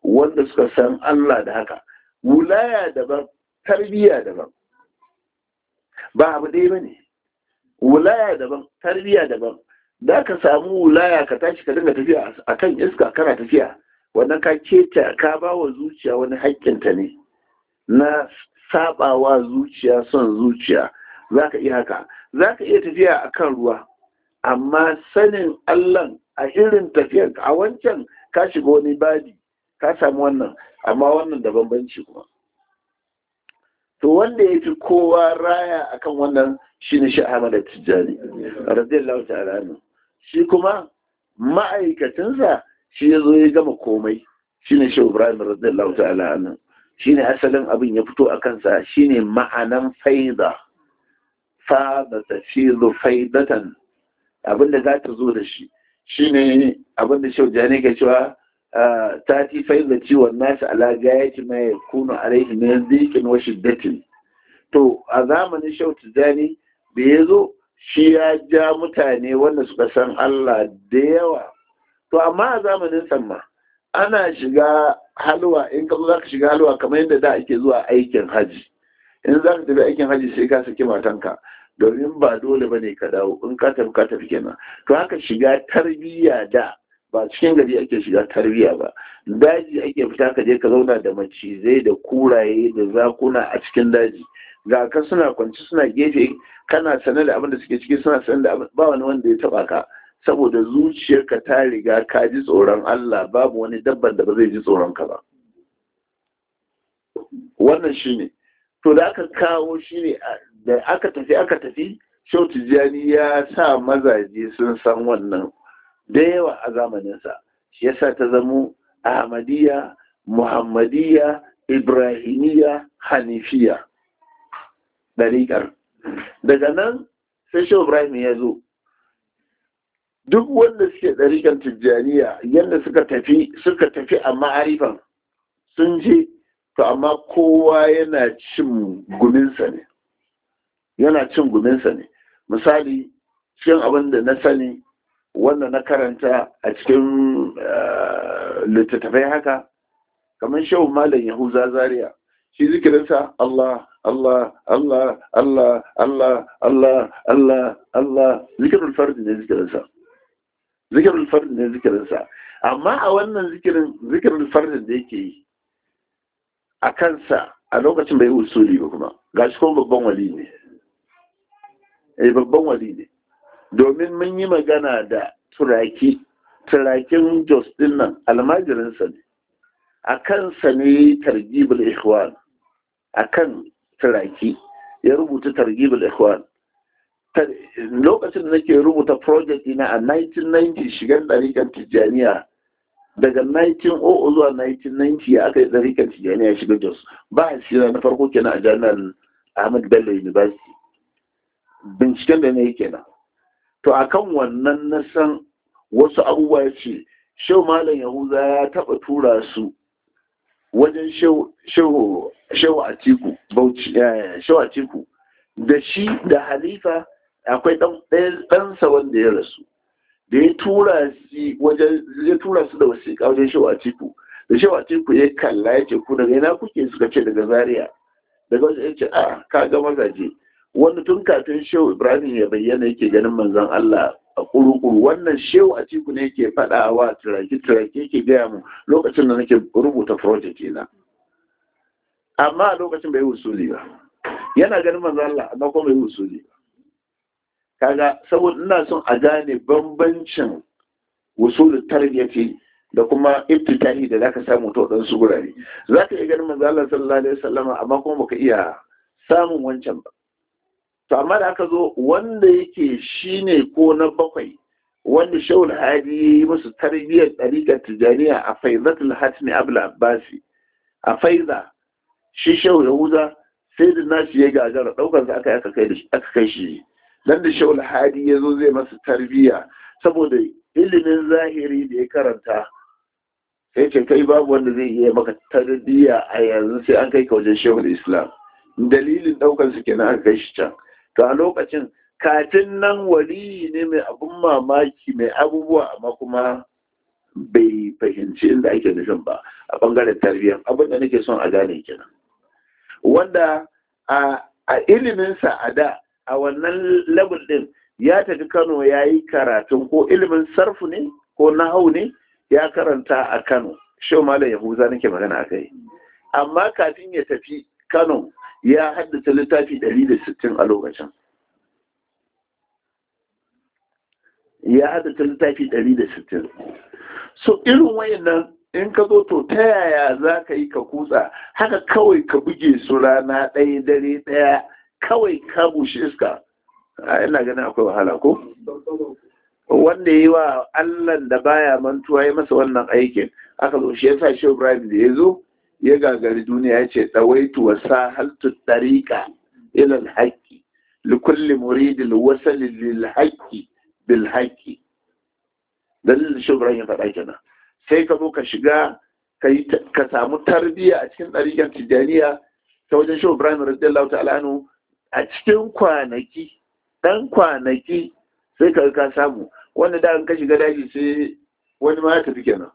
wanda suka san Allah da haka wulaya daban tarbiyya daban ba abu ɗaya ba ne wulaya daban tarbiyya daban da ka samu wulaya ka tashi ka dinga tafiya a kan iska kana tafiya wannan ka keta ka ba wa zuciya wani haƙƙinta ne na sabawa zuciya son zuciya za ka iya haka za ka iya tafiya a kan ruwa amma sanin Allah a irin tafiyar a wancan ka shiga wani badi ka samu wannan amma wannan da bambanci kuma to wanda ya fi kowa raya akan wannan shine shi Ahmad Tijjani radiyallahu ta'ala anhu shi kuma ma'aikacinsa shi ya zo ya gama komai shine shi Ibrahim radiyallahu ta'ala anhu shine asalin abin ya fito a kansa shine ma'anan faida fa da tafizu faidatan abinda za ta zo da shi shine abinda shi Tijjani ke cewa tati faida ciwon nasu ala gayati ma yakunu alaihi min dhiqin wa shiddatin to a zamanin Shehu Tijjani da ya zo shi ya ja mutane wanda suka san Allah da yawa to amma a zamanin samma ana shiga halwa in ka za ka shiga halwa kamar yadda da ake zuwa aikin haji in za ka tafi aikin haji sai ka saki matanka domin ba dole ba ne ka dawo in ka tafi ka tafi kenan to haka shiga tarbiyya da ba cikin gari ake shiga tarbiyya ba daji ake fita ka je ka zauna da macizai da kuraye da zakuna a cikin daji ga ka suna kwanci suna gefe kana sane da abin da suke ciki suna sane da ba wani wanda ya taba ka saboda zuciyarka ta riga ka ji tsoron Allah babu wani dabban da ba zai ji tsoron ka ba wannan shine to da aka kawo shine da aka tafi aka tafi Shau Tijjani ya sa mazaje sun san wannan da yawa a zamaninsa shi yasa ta zamo Ahmadiyya Muhammadiyya Ibrahimiyya Hanifiya ɗariƙar daga nan sai shi ibrahim ya zo duk wanda suke ɗariƙar tijjaniya yadda suka tafi suka tafi a ma'arifan sun je to amma kowa yana cin guminsa ne yana cin guminsa ne misali cikin abin da na sani wanda na karanta a cikin littattafai haka kamar shehu malam yahuza zaria shi zikirinsa Allah Allah Allah Allah Allah Allah Allah Allah zikirul fard ne zikirinsa zikirul fard ne zikirinsa amma a wannan zikirin zikirul fard da yake yi a kansa a lokacin bai usuli ba kuma gashi kuma babban wali ne eh babban wali ne domin mun yi magana da turaki turakin jos din nan almajirinsa ne a kansa ne targibul ikhwan a kan turaki ya rubuta targibul ikhwan lokacin da nake rubuta project ina a 1990 shigar ɗarikan tijjaniya daga 1900 zuwa 1990 aka yi ɗarikan tijjaniya shiga jos ba a shira na farko kenan a jami'ar ahmad bello university binciken da ne kenan to akan wannan na san wasu abubuwa ya ce shau malam yahuza ya taɓa tura su wajen shehu atiku bauchi shehu atiku da shi da halifa akwai ɗansa wanda ya rasu da ya tura shi wajen ya tura su da wasiƙa wajen shehu atiku da shehu atiku ya kalla ya ce ku daga ina kuke suka ce daga zaria daga wajen ya ce a ka ga mazaje wanda tun kafin shehu ibrahim ya bayyana yake ganin manzon allah a kurukuru wannan shehu a ciku ne ke faɗa wa turaki turaki yake gaya mu lokacin da nake rubuta project na amma a lokacin bai wusuli ba yana ganin manzo Allah amma kuma bai wusuli ba kaga saboda ina son a gane bambancin wusul tarbiyati da kuma iftitahi da zaka samu to dan su gurare zaka iya ganin manzo Allah sallallahu alaihi wasallam amma kuma baka iya samun wancan ba to amma da aka zo wanda yake shine ko na bakwai wanda shaul hadi ya yi musu tarbiyyar ɗariƙar tijaniya a faizatul hatmi abul abbasi a faiza shi shaul yahuza sai da nashi ya gagara ɗaukar sa aka aka kai shi dan da shaul hadi ya zo zai masa tarbiyya saboda ilimin zahiri da ya karanta sai ce kai babu wanda zai iya maka tarbiyya a yanzu sai an kai ka wajen shehul islam dalilin ɗaukar su kenan aka kai shi can to a lokacin kafin nan wali ne mai abun mamaki mai abubuwa amma kuma bai fahimci inda ake nufin ba a bangaren tarbiyyar abin da nake son a gane kenan wanda a iliminsa a da a wannan level din ya tafi kano ya yi karatun ko ilimin sarfu ne ko nahau ne ya karanta a kano shau malam yahuza nake magana a kai amma kafin ya tafi kano ya haddace littafi 160 a lokacin ya haddace littafi 160 so irin wayannan in ka zo to ta yaya za ka yi ka kutsa haka kawai ka buge su rana ɗaya dare ɗaya kawai ka bushe iska a ina ganin akwai wahala ko wanda yi wa allan da baya mantuwa ya masa wannan aikin aka zo shi yasa shi ibrahim da ya zo ya gagari duniya ya ce ɗawaitu wa sahaltu ɗariƙa ilal haƙƙi likulli muridil wasali lil haƙƙi bil haƙƙi dalilin shi ibrahim ya faɗa kenan sai ka zo ka shiga ka samu tarbiyya a cikin ɗariƙar tijjaniya ta wajen shi ibrahim radiyallahu ta'ala anhu a cikin kwanaki ɗan kwanaki sai ka ka samu wanda da ka shiga daji sai wani ma ya tafi kenan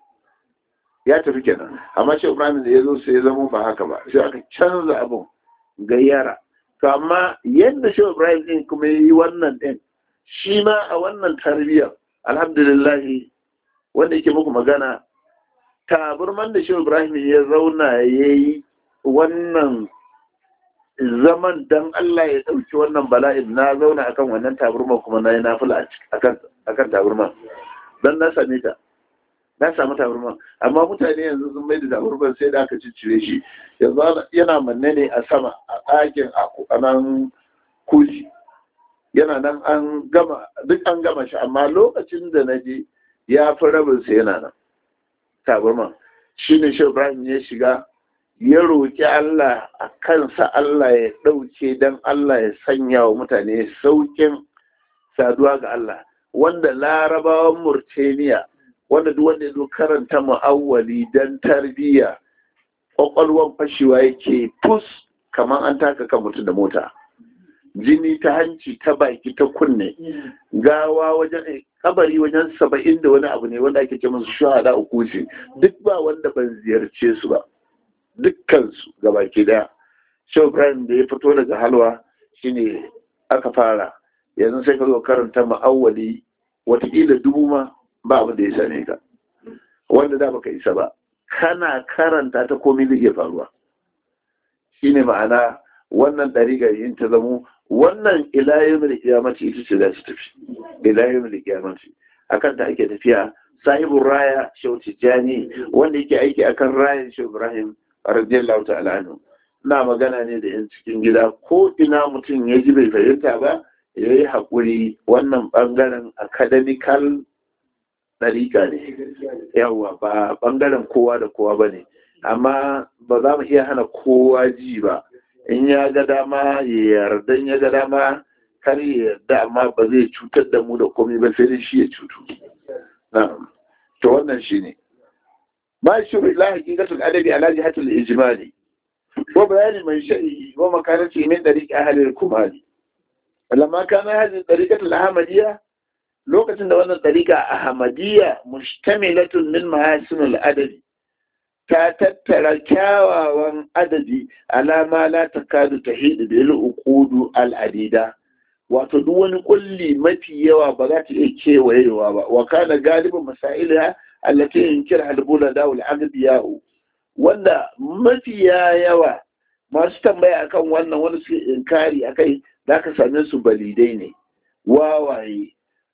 ya tafi kenan amma shi ibrahim da ya zo sai ya zama ba haka ba sai aka canza abun gayyara to amma yadda shi ibrahim din kuma yi wannan din shi ma a wannan tarbiyyar alhamdulillah wanda yake muku magana taburman da shi ibrahim ya zauna ya yi wannan zaman dan Allah ya ɗauki wannan bala'in na zauna akan wannan taburman kuma na yi nafila akan taburman don na same ta na samu taburman amma mutane yanzu sun mai da taburman sai da aka ciccire shi yanzu yana manne ne a sama a ɗakin a nan kuji yana nan an gama duk an gama shi amma lokacin da na je ya fi rabin sa yana nan taburman shi ne shi ibrahim ya shiga ya roƙi Allah a kansa Allah ya ɗauke don Allah ya sanya wa mutane sauƙin saduwa ga Allah wanda larabawan Murtaniya wanda duk wanda ya zo karanta mu'awwali don tarbiyya ƙwaƙwalwan fashewa yake fus kamar an taka kan mutum da mota jini ta hanci ta baki ta kunne gawa wajen kabari wajen saba'in da wani abu ne wanda ake ce musu shahada uku ce duk ba wanda ban ziyarce su ba dukkansu gabaki daya shehu ibrahim da ya fito daga halwa shine aka fara yanzu sai ka zo karanta ma'awwali watakila dubu ma ba abin da ya same ka wanda da baka isa ba kana karanta ta komai zai iya faruwa shine ma'ana wannan ɗariƙar yin ta zamo wannan ilayen da kiyamaci ita ce za su tafi ilayen da kiyamaci akan ta ake tafiya sahibin raya shehu tijjani wanda yake aiki akan rayan shehu ibrahim radiyallahu ta'ala anhu ina magana ne da yan cikin gida ko ina mutum ya ji bai fahimta ba ya yi haƙuri wannan ɓangaren academical ɗariƙa ne yawwa ba ɓangaren kowa da kowa ba ne amma ba za mu iya hana kowa ji ba in ya ga dama ya yarda in ya ga dama kar ya yarda amma ba zai cutar da mu da komai ba sai dai shi ya cutu to wannan shi ne ما يشير إلى حقيقة الأدب على جهة الإجمال وبيان منشأه ومكانته من طريق أهل الكمال لما كان هذه الطريقة الأحمدية لوقت أن الطريقة أحمدية مشتملة من محاسن الأدب تتتر كاوا أدبي على ما لا تكاد تحيد بالعقود العديدة wato duk wani kulli mafi yawa ba za ta iya kewayewa ba wa kana galibin masailiha allati yunkir halbula da wal agdiyau wanda mafiya yawa masu tambaya akan wannan wani su inkari akai zaka same su balidai ne wawaye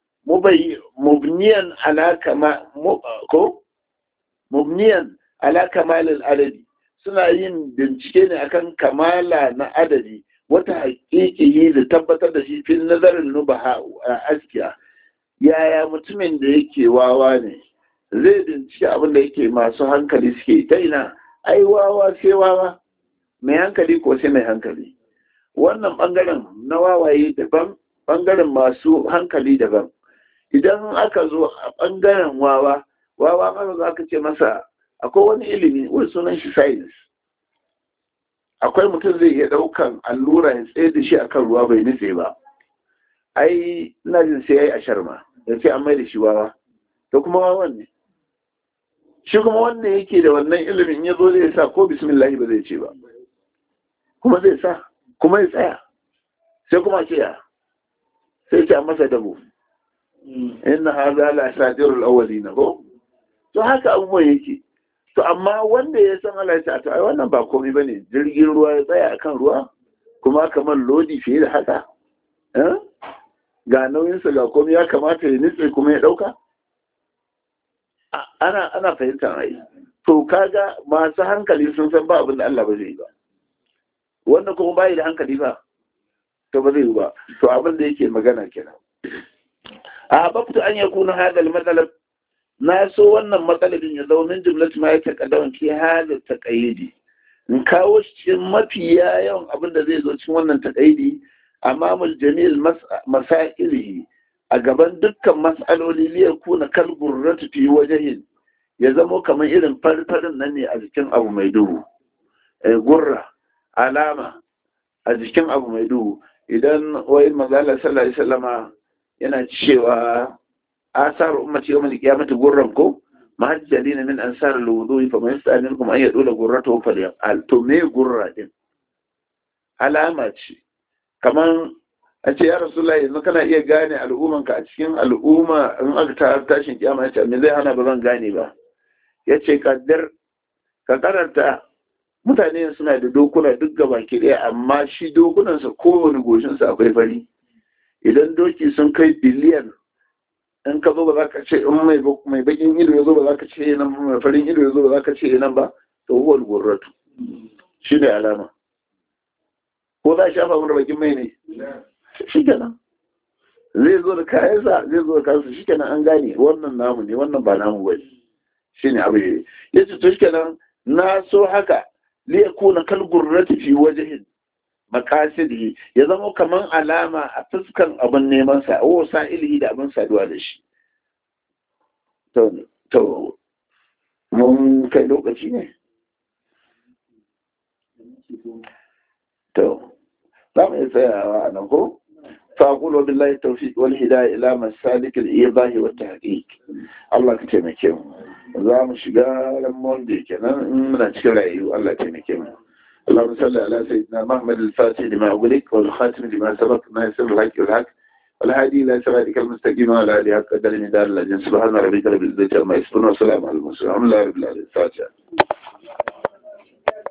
mubniyan ala kama ko mubniyan ala kamalil adadi suna yin bincike ne akan kamala na adadi wata haƙiƙi da tabbatar da shi fil nazarin nubaha a askiya yaya mutumin da yake wawa ne zai bincike abin da yake masu hankali suke ta ina ai wawa sai wawa mai hankali ko sai mai hankali wannan bangaren na wawaye daban bangaren masu hankali daban idan aka zo a bangaren wawa wawa mara za ka ce masa akwai wani ilimi wani sunan shi science akwai mutum zai iya daukan allura ya tsaye da shi akan ruwa bai nutse ba ai ina jin sai ya yi ashar ma ya ce an mai da shi wawa to kuma wawan ne shi kuma wanda yake da wannan ilimin ya zo zai sa ko bismillahi ba zai ce ba kuma zai sa kuma ya tsaya sai kuma ce ya sai ce a masa dabo inna haza la sadirul awwalina ko to haka abubuwan yake to amma wanda ya san Allah ya to ai wannan ba komai bane jirgin ruwa ya tsaya akan ruwa kuma kamar lodi fiye da haka ga nauyinsa ga komai ya kamata ya nitse kuma ya dauka ana ana fahimtar ai to kaga masu hankali sun san ba abin da Allah ba zai yi ba wanda kuma bai da hankali ba to ba zai yi ba to abin da yake magana kenan a babtu an yakuna hadal matsalab na so wannan matsalabin ya zama min jumlatu ma ya taƙaddawan ke hada taƙayyidi in kawo shi cikin mafi yawan abin da zai zo cikin wannan taƙayyidi amamul jamil masailihi a gaban dukkan mas'aloli liya kuna kal gurratu fi wajhin ya zamo kamar irin farfarin nan ne a jikin abu mai duhu gurra alama a jikin abu mai duhu idan wai manzala sallallahu alaihi wasallama yana cewa asar ummati yawm al-qiyamati gurran ko mahajjalin min ansar al-wudu fa man yasta'in minkum an yadula gurratahu falyaqal to me gurra din alama ce kaman a ce ya rasulullahi yanzu kana iya gane al'ummanka a cikin al'umma in aka ta tashin kiyama ya ce me zai hana ba zan gane ba ya ce kaddar ka karanta mutane suna da dokuna duk gaba ki ɗaya amma shi dokunansa kowane goshinsa akwai fari idan doki sun kai biliyan in ka zo ba za ka ce in mai bakin ido ya zo ba za ka ce nan mai farin ido ya zo ba za ka ce nan ba to huwa gurratu shi ne alama ko za a shafa mana bakin mai ne shi kenan zai zo da kayansa zai zo da kayansa shi kenan an gane wannan namu ne wannan ba namu ba shi ne abu ya ce to shi kenan na so haka liyakuna kal gurrati fi wajhin makasidihi ya zama kaman alama a fuskan abin neman sa o sa'ilihi da abin saduwa da shi to to mun kai lokaci ne to za mu yi tsayawa a nan ko فأقول وبالله التوفيق والهداية إلى مسالك الإيضاح والتحقيق الله كتمكيم za mu shiga ran monday kenan in muna cikin rayu Allah taimake mu اللهم صل على سيدنا محمد الفاتح لما أغلق والخاتم لما سبق ناصر الحق والحق والهادي إلى صراطك المستقيم وعلى آله حق قدر من دار الأجن سبحان ربك رب العزة عما يصفون وسلام على المرسلين الحمد لله رب العالمين الفاتحة